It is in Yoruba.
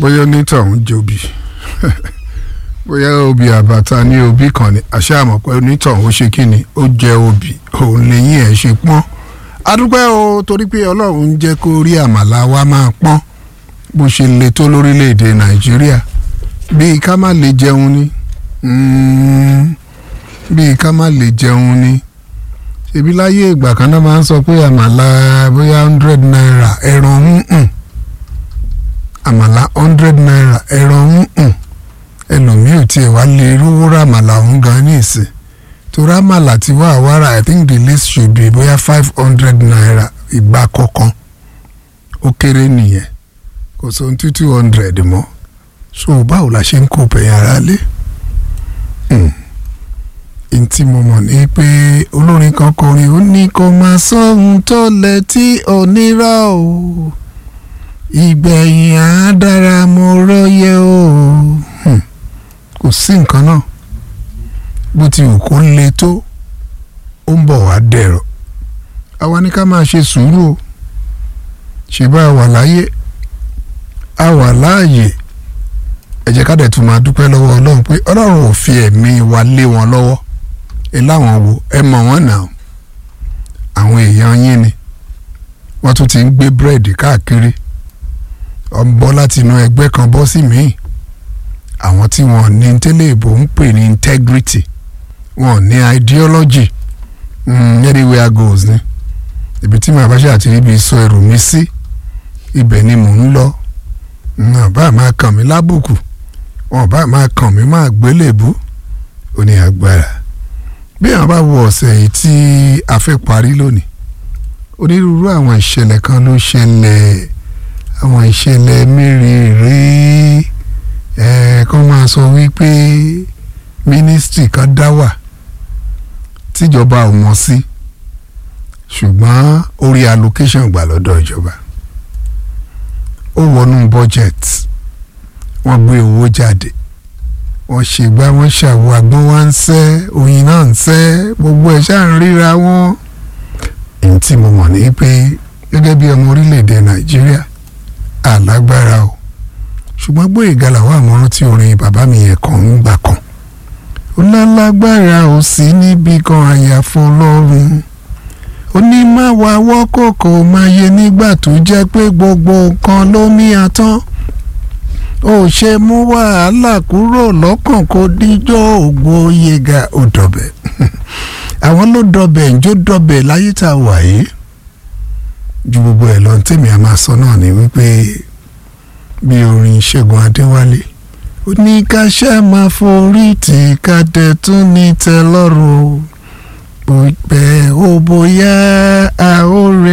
bóyá onítọ̀hún jobi bóyá obì àbàtà ní obì kan ni àṣà àmọ̀ pé onítọ̀hún ó ṣe kí ni ó jẹ obì òun lẹ́yìn ẹ̀ ṣe pọ́n adúpẹ́ o torí pé ọlọ́run ń jẹ́ kó rí àmàlà wa máa pọ́n bó ṣe le tó lórílẹ̀‐èdè nàìjíríà bíi ká má lè jẹun ni bíi ká má lè jẹun ni ṣebí láyé ìgbà kan náà máa ń sọ pé àmàlà bóyá hundred naira ẹran ń àmàlà hundred naira ẹran ń ẹlòmíì ò tiẹ̀ wá lè rówó ra àmàlà ọ̀hún gan ní ìsìn torí àmàlà tí wàá wára i think the least should be bóyá five hundred naira ìgbà kọ̀ọ̀kan ó kéré nìyẹn kò sóhun tí two hundred mọ́ so báwo la ṣe ń kó pẹ̀yìn ara lé n tí mo mọ̀ ní pé olórin kan kọrin ó ní kó máa sóhun tó lẹ tí ò nírà o ìgbẹ̀yìn á dára mo rọ́yẹ o kò sí nǹkan náà bó ti wù kó le tó ó ń bọ̀ wá dẹ̀rọ̀ àwa ní ká máa ṣe sùúrù o ṣe bá a wà láyé a wà láàyè ẹ jẹ́ ká dẹ̀ tún máa dúpẹ́ lọ́wọ́ ọlọ́run pé ọlọ́run ò fi ẹ̀mí wa lé wọn lọ́wọ́ ẹ láwọn wo ẹ mọ̀ wọ́n náà àwọn èèyàn yín ni wọ́n tún ti ń gbé búrẹ́dì káàkiri ọ̀n bọ́ láti inú ẹgbẹ́ kan bọ́ sí míì àwọn tí wọ́n ní tẹ́lẹ̀ ìbò ń pè ní integrity wọ́n ní ideology mm, anywhere goes ni ibi tí màá bá ṣe àti ibi sọ ẹrù mi sí ibẹ̀ ni mò ń lọ wọn bá máa kàn mí lábùkù wọn bá máa kàn mí máa gbélébú ó ní agbára bí àwọn bá wo ọ̀sẹ̀ yìí tí a fẹ́ parí lónìí onírúurú àwọn ìṣẹ̀lẹ̀ kan ló ṣẹlẹ̀ àwọn ìṣẹ̀lẹ̀ mérìírí ẹ̀ kó máa sọ wípé mínísítì kan dá wà tíjọba ò mọ̀ sí ṣùgbọ́n orí allocation gbà lọ́dọ̀ ìjọba ó wọnú budget wọ́n gbé owó jáde wọ́n ṣègbà wọ́n ṣàwọ àgbọn wa ń sẹ́ oyin náà ń sẹ́ gbogbo ẹ̀ ṣáà ń ríra wọn. èyí tí mo mọ̀ ní pé gẹ́gẹ́ bí ọmọ orílẹ̀-èdè nàìjíríà alágbára o ṣùgbọ́n Gbóyèga làwọn àmọ́ràn tí orin bàbá mi yẹn kàn ń gbà kan ó lálágbára ò sí níbi kan àyàfọ́ ọlọ́run ó ní má wá wọ́kòkò máa yẹ nígbà tó jẹ́ pé gbogbo nǹkan ló mí atán ó ṣe mú wàhálà kúrò lọ́kàn kó díjọ́ Ògbóyèga ó dọ̀bẹ̀ àwọn ló dọ̀bẹ̀ njó dọ̀bẹ̀ láyé tá a wà yìí ju gbogbo ẹ̀ lọ tèmi a máa sọ náà ni wípé bí orin Ṣẹ́gun Adéwálé ó ní ká ṣe máa forí tì ká tẹ̀ tún ní tẹ́ lọ́rùn o bó pẹ́ ó bóyá a ó rè